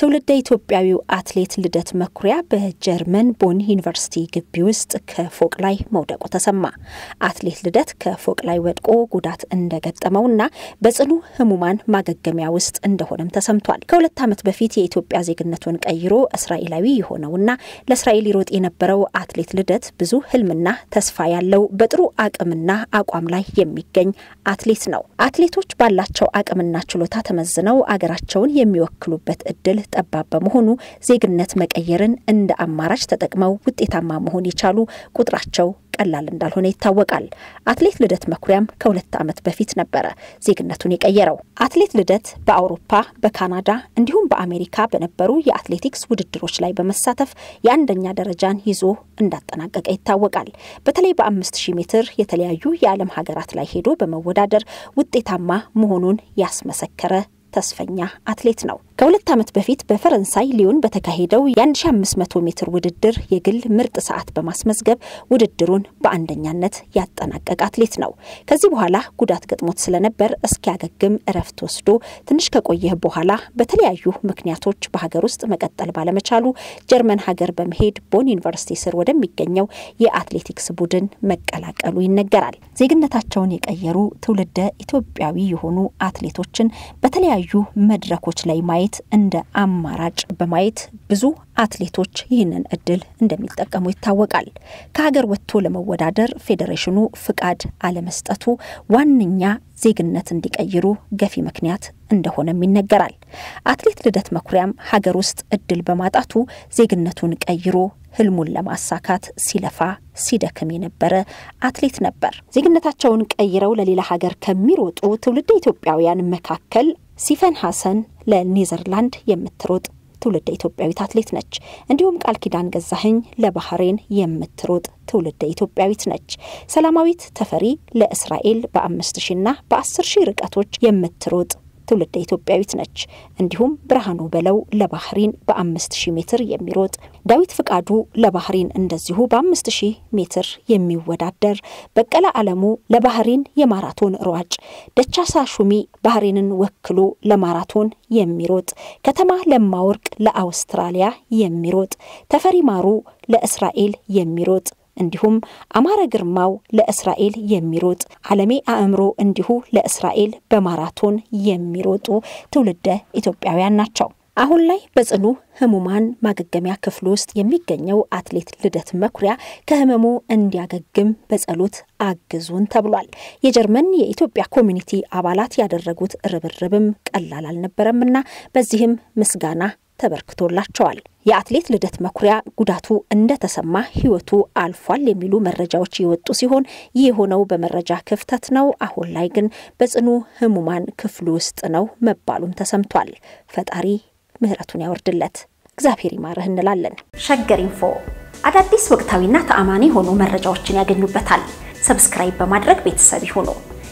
ትውልደ ኢትዮጵያዊው አትሌት ልደት መኩሪያ በጀርመን ቦን ዩኒቨርሲቲ ግቢ ውስጥ ከፎቅ ላይ መውደቁ ተሰማ። አትሌት ልደት ከፎቅ ላይ ወድቆ ጉዳት እንደገጠመውና በጽኑ ሕሙማን ማገገሚያ ውስጥ እንደሆነም ተሰምቷል። ከሁለት ዓመት በፊት የኢትዮጵያ ዜግነቱን ቀይሮ እስራኤላዊ የሆነውና ለእስራኤል ይሮጥ የነበረው አትሌት ልደት ብዙ ህልምና ተስፋ ያለው በጥሩ አቅምና አቋም ላይ የሚገኝ አትሌት ነው። አትሌቶች ባላቸው አቅምና ችሎታ ተመዝነው አገራቸውን የሚወክሉበት እድል ጠባብ በመሆኑ ዜግነት መቀየርን እንደ አማራጭ ተጠቅመው ውጤታማ መሆን የቻሉ ቁጥራቸው ቀላል እንዳልሆነ ይታወቃል። አትሌት ልደት መኩሪያም ከሁለት ዓመት በፊት ነበረ ዜግነቱን የቀየረው። አትሌት ልደት በአውሮፓ፣ በካናዳ እንዲሁም በአሜሪካ በነበሩ የአትሌቲክስ ውድድሮች ላይ በመሳተፍ የአንደኛ ደረጃን ይዞ እንዳጠናቀቀ ይታወቃል። በተለይ በአምስት ሺህ ሜትር የተለያዩ የዓለም ሀገራት ላይ ሄዶ በመወዳደር ውጤታማ መሆኑን ያስመሰከረ ተስፈኛ አትሌት ነው። ከሁለት ዓመት በፊት በፈረንሳይ ሊዮን በተካሄደው የ1500 ሜትር ውድድር የግል ምርጥ ሰዓት በማስመዝገብ ውድድሩን በአንደኛነት ያጠናቀቀ አትሌት ነው። ከዚህ በኋላ ጉዳት ገጥሞት ስለነበር እስኪያገግም እረፍት ወስዶ ትንሽ ከቆየህ በኋላ በተለያዩ ምክንያቶች በሀገር ውስጥ መቀጠል ባለመቻሉ ጀርመን ሀገር በመሄድ ቦን ዩኒቨርሲቲ ስር ወደሚገኘው የአትሌቲክስ ቡድን መቀላቀሉ ይነገራል። ዜግነታቸውን የቀየሩ ትውልደ ኢትዮጵያዊ የሆኑ አትሌቶችን በተለያዩ መድረኮች ላይ ማየት እንደ አማራጭ በማየት ብዙ አትሌቶች ይህንን እድል እንደሚጠቀሙ ይታወቃል። ከሀገር ወጥቶ ለመወዳደር ፌዴሬሽኑ ፍቃድ አለመስጠቱ ዋነኛ ዜግነት እንዲቀይሩ ገፊ ምክንያት እንደሆነም ይነገራል። አትሌት ልደት መኩሪያም ሀገር ውስጥ እድል በማጣቱ ዜግነቱን ቀይሮ ህልሙን ለማሳካት ሲለፋ ሲደክም የነበረ አትሌት ነበር። ዜግነታቸውን ቀይረው ለሌላ ሀገር ከሚሮጡ ትውልደ ኢትዮጵያውያን መካከል ሲፈን ሀሰን ለኔዘርላንድ የምትሮጥ ትውልደ ኢትዮጵያዊት አትሌት ነች። እንዲሁም ቃል ኪዳን ገዛኸኝ ለባህሬን የምትሮጥ ትውልደ ኢትዮጵያዊት ነች። ሰላማዊት ተፈሪ ለእስራኤል በአምስት ሺና በአስር ሺህ ርቀቶች የምትሮጥ ትውልደ ኢትዮጵያዊት ነች። እንዲሁም ብርሃኑ በለው ለባህሪን በአምስት ሺህ ሜትር የሚሮጥ ዳዊት ፍቃዱ ለባህሪን እንደዚሁ በአምስት ሺህ ሜትር የሚወዳደር በቀለ አለሙ ለባህሪን የማራቶን ሯጭ፣ ደቻሳ ሹሚ ባህሬንን ወክሎ ለማራቶን የሚሮጥ ከተማ ለማወርቅ ለአውስትራሊያ የሚሮጥ ተፈሪ ማሩ ለእስራኤል የሚሮጥ እንዲሁም አማረ ግርማው ለእስራኤል የሚሮጥ አለሜ አእምሮ እንዲሁ ለእስራኤል በማራቶን የሚሮጡ ትውልደ ኢትዮጵያውያን ናቸው። አሁን ላይ በጽኑ ህሙማን ማገገሚያ ክፍል ውስጥ የሚገኘው አትሌት ልደት መኩሪያ ከህመሙ እንዲያገግም በጸሎት አግዙን ተብሏል። የጀርመን የኢትዮጵያ ኮሚኒቲ አባላት ያደረጉት ርብርብም ቀላል አልነበረምና በዚህም ምስጋና ተበርክቶላቸዋል። የአትሌት ልደት መኩሪያ ጉዳቱ እንደተሰማ ህይወቱ አልፏል የሚሉ መረጃዎች የወጡ ሲሆን ይህ የሆነው በመረጃ ክፍተት ነው። አሁን ላይ ግን በጽኑ ህሙማን ክፍሉ ውስጥ ነው መባሉም ተሰምቷል። ፈጣሪ ምሕረቱን ያወርድለት፣ እግዚአብሔር ይማርህ እንላለን። ሸገር ኢንፎ አዳዲስ ወቅታዊና ተአማኒ የሆኑ መረጃዎችን ያገኙበታል። ሰብስክራይብ በማድረግ ቤተሰብ ይሁኑ።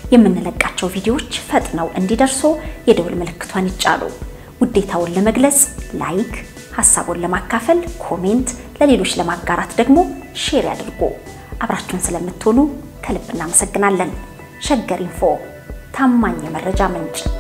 የምንለቃቸው ቪዲዮዎች ፈጥነው እንዲደርሱ የደውል ምልክቷን ይጫኑ። ውዴታውን ለመግለጽ ላይክ፣ ሀሳቡን ለማካፈል ኮሜንት፣ ለሌሎች ለማጋራት ደግሞ ሼር ያድርጉ። አብራችሁን ስለምትሆኑ ከልብ እናመሰግናለን። ሸገር ኢንፎ ታማኝ የመረጃ ምንጭ